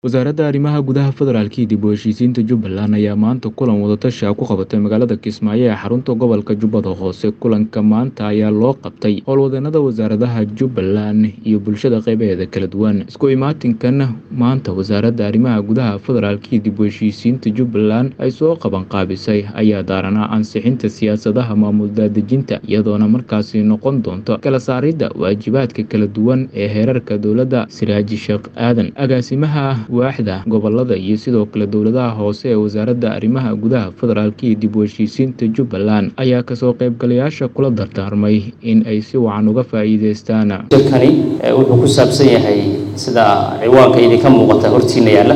Wasaaradda Arrimaha Gudaha Federaalka iyo dib u heshiisiinta Jubbaland ayaa maanta kulan wada-tashi ah ku qabatay magaalada Kismaayo ee xarunta gobolka Jubbada Hoose. Kulanka maanta ayaa loo qabtay howlwadeenada wasaaradaha Jubbaland iyo bulshada qeybaheeda kala duwan. Isku imaatinkan maanta Wasaaradda Arrimaha Gudaha Federaalka iyo dib u heshiisiinta Jubbaland ay soo qaban qaabisay ayaa daaranaa ansixinta siyaasadaha maamul daadejinta iyadoona markaasi noqon doonto kala saaridda waajibaadka kala duwan ee heerarka dowladda. Siraaji Sheekh Aadan agaasimaha waaxda gobolada iyo sidoo kale dowladaha hoose ee wasaaradda arrimaha gudaha federaalka iyo dib u heshiisiinta Jubbaland ayaa kasoo qaybgalayaasha kula dardaarmay in ay si wacan uga faa'iideystaan kani wuxuu ku saabsan yahay sida ciwaanka idinka muuqata hortiina yaalla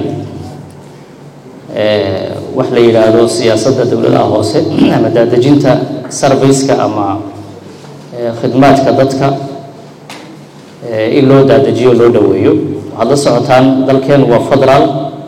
wax la yidhaahdo siyaasadda dowladaha hoose ama daadejinta sarveyska ama khidmaadka dadka in loo daadejiyo loo dhoweeyo waxaad la socotaan dalkeenu waa federaal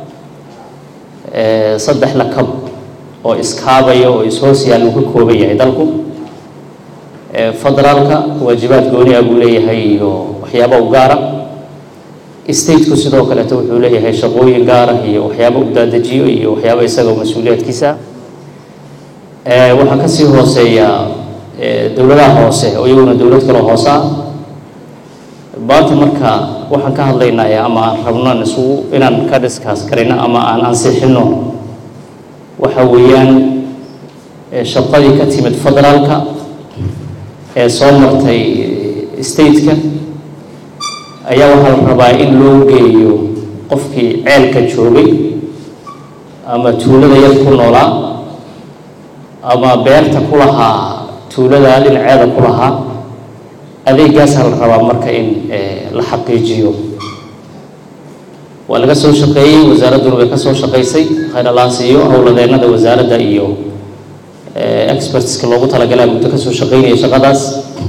saddex lakab oo iskaabaya oo is-hoos yaal uu ka kooban yahay dalku federaalka waajibaad gooni ah buu leeyahay iyo waxyaaba u gaara stateku sidoo kaleeto wuxuu leeyahay shaqooyin gaar ah iyo waxyaaba u daadejiyo iyo waxyaaba isagao mas-uuliyaadkiisa waxaa kasii hooseeya dowladaha hoose oo iyaguna dowlad kaloo hoose ah maanta marka waxaan ka hadlaynaa ama aan rabno isugu inaan ka discuss karayno ama aan ansixino waxa weeyaan shaqadii ka timid federaalka ee soo martay stateka ayaa waxaa la rabaa in loo geeyo qofkii ceelka joogay ama tuulada yar ku noolaa ama beerta ku lahaa tuulada dhinaceeda ku lahaa adeegaasaa la rabaa marka in la xaqiijiyo waa laga soo shaqeeyey wasaaradduna way ka soo shaqaysay khayralaas iyo howladeennada wasaaradda iyo expertska loogu talagalaa muddo ka soo shaqeynaya shaqadaas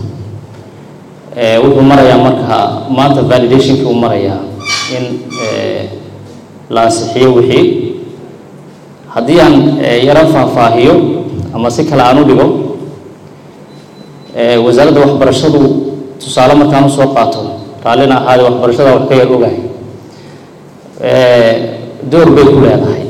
wuxuu marayaa marka maanta validationkii uu marayaa in la ansixiyo wixii haddii aan yaro faahfaahiyo ama si kale aan u dhigo wasaaradda waxbarashadu tusaale markaan usoo qaato raallina ahaade waxbarashada wax ka yar ogahay door bay ku leedahay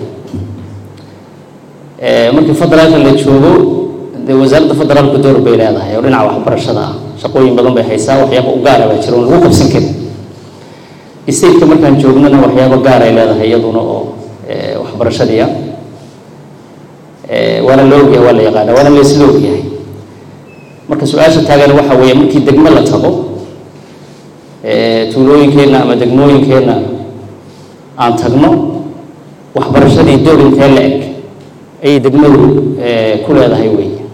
markii federaalka la joogo dee wasaaradda federaalku door bay leedahay oo dhinaca waxbarashada ah shaqooyin badan bay haysaa waxyaaba u gaara baa jira oon lagu qabsan karin stateka markaan joognana waxyaaba gaar ay leedahay iyaduna oo waxbarashadii ah waana la ogyahay waa la yaqaana waana laysla ogyahay marka su-aasha taagan waxa weeye markii degmo la tago tuulooyinkeenna ama degmooyinkeenna aan tagno waxbarashadii door intee la eg ayay degmadu ku leedahay wey